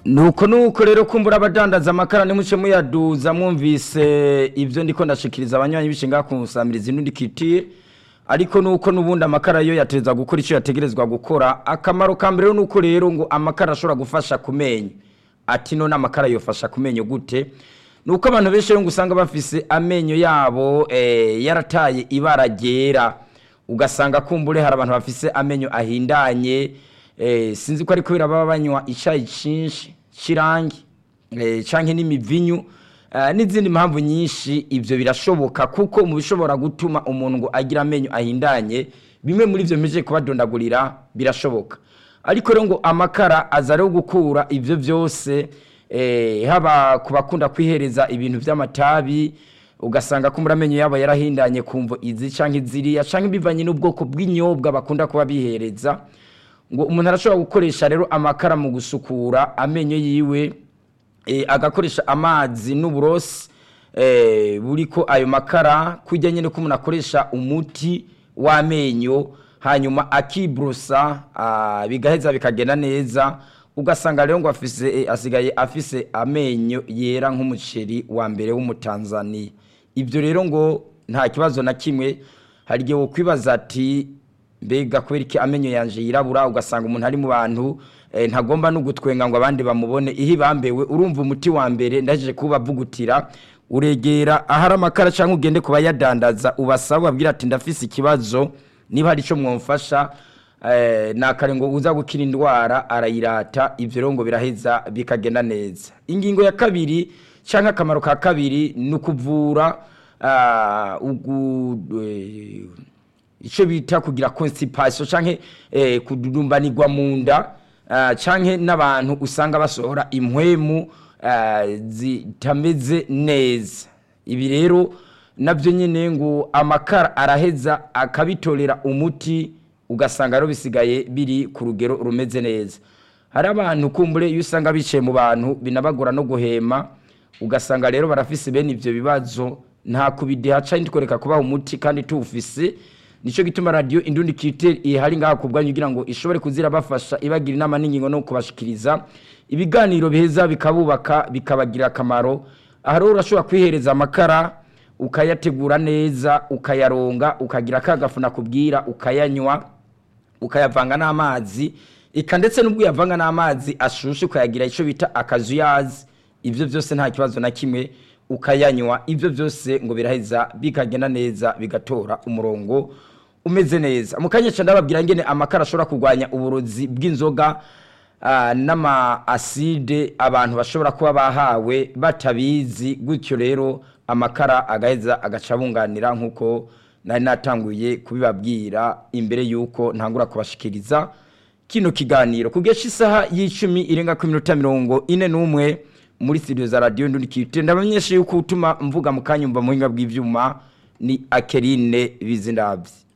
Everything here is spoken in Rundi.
nuko nuko rero kumbura abadandaza amakara nimuce muyaduza mwumvise ibyo ndiko ndashikiriza abanywanyi bishinga kunsamiriza inundi kitire ariko nuko nubundi amakara yo yateza gukora icyo yategerezwa gukora akamaro ka mbere nuko rero ngo amakara ashobora gufasha kumenya ati none amakara yofasha kumenya gute nuko abantu benshi rero ngo usanga bafise amenyo yabo eh, yarataye ibara ryera ugasanga kumbure hari abantu bafise amenyo ahindanye eh, sinzi ko ariko biraba banywa icayi cinshi cirangi eh, canke n'imivinyu eh, n'izindi mpamvu nyinshi ivyo birashoboka kuko mu bishobora gutuma umuntu ngo agira amenyo ahindanye bimwe muri ivyo mpejeje kubadondagurira birashoboka ariko rero ngo amakara aza rero gukura ivyo vyose eh, haba ku bakunda kwihereza ibintu vy'amatabi ugasanga ko amenyo yabo yarahindanye kumvo izi canke ziriya canke bivanye n'ubwoko bw'inyobwa bakunda kuba bihereza ngo umuntu arashobora gukoresha rero amakara mu gusukura amenyo yiwe eh, agakoresha amazi n'uburosi eh, buriko ayo makara kujya nyine ko umuntu akoresha umuti w'amenyo hanyuma akibrosa ah, bigaheza bikagenda neza ugasanga rero ngo afise eh, asigaye afise amenyo yera nk'umuceri wa mbere w'umutanzaniya ibyo rero ngo nta kibazo na kimwe hari igihe wokwibaza ati mbega kubera iki amenyo yanje yirabura ugasanga umuntu ari mu bantu eh, ntagomba no gutwenga ngo abandi bamubone ihe bambewe urumva umuti wa mbere ndaje kubavugutira uregera ahari amakara cyangwa ugende kuba yadandaza ubasaba ubabwira ati ndafise ikibazo niba hari icyo mwamfasha eh, nakare ngo uza gukira indwara arayirata ivyo rero ngo biraheza bikagenda neza ingingo ya kabiri cyangwa akamaro ka kabiri ni ukuvura ah, ugu eh, icyo bita kugira constipation canke eh, kududumbanirwa mu nda uh, canke n'abantu usanga basohora impwemu uh, zitameze neza ibi rero nabyo nyine ngo amakara araheza akabitorera umuti ugasanga rero bisigaye biri ku rugero rumeze neza hari abantu kumbure iyo usanga bicaye mu bantu binabagora no guhema ugasanga rero barafise bene ivyo bibazo nta kubideha canke twereka kubaha umuti kandi tuwufise nico gituma radio indundi kite ihari ngaha kubwanyu kugira ngo ishobore kuzira bafasha ibagira inama n'ingingo no kubashikiriza ibiganiro biheza bikabubaka bikabagira akamaro aha rero urashobora kwihereza amakara ukayategura neza ukayaronga ukagira akagafu nakubwira ukayanywa ukayavanga n'amazi ika ndetse n'ubwo uyavanga n'amazi ashushe ukayagira icyo bita akazuyazi ibyo byose nta kibazo na kimwe ukayanywa ibyo byose ngo biraheza bikagenda neza bigatora umurongo umeze neza mu kanya cyane ndababwira ngene amakara ashobora kurwanya uburozi bw'inzoga ah, n'ama aside abantu bashobora kuba bahawe batabizi gutyo rero amakara agaheza agaca bunganira nk'uko nari natanguye kubibabwira imbere y'uko ntangura kubashikiriza kino kiganiro kugesha isaha y'icumi irenga ku minota mirongo ine n'umwe muri studio za radio ndundi kite ndabamenyesha yuko utuma mvuga mu kanyumva mu hinga bw'ivyuma ni Akerine Bizindavyi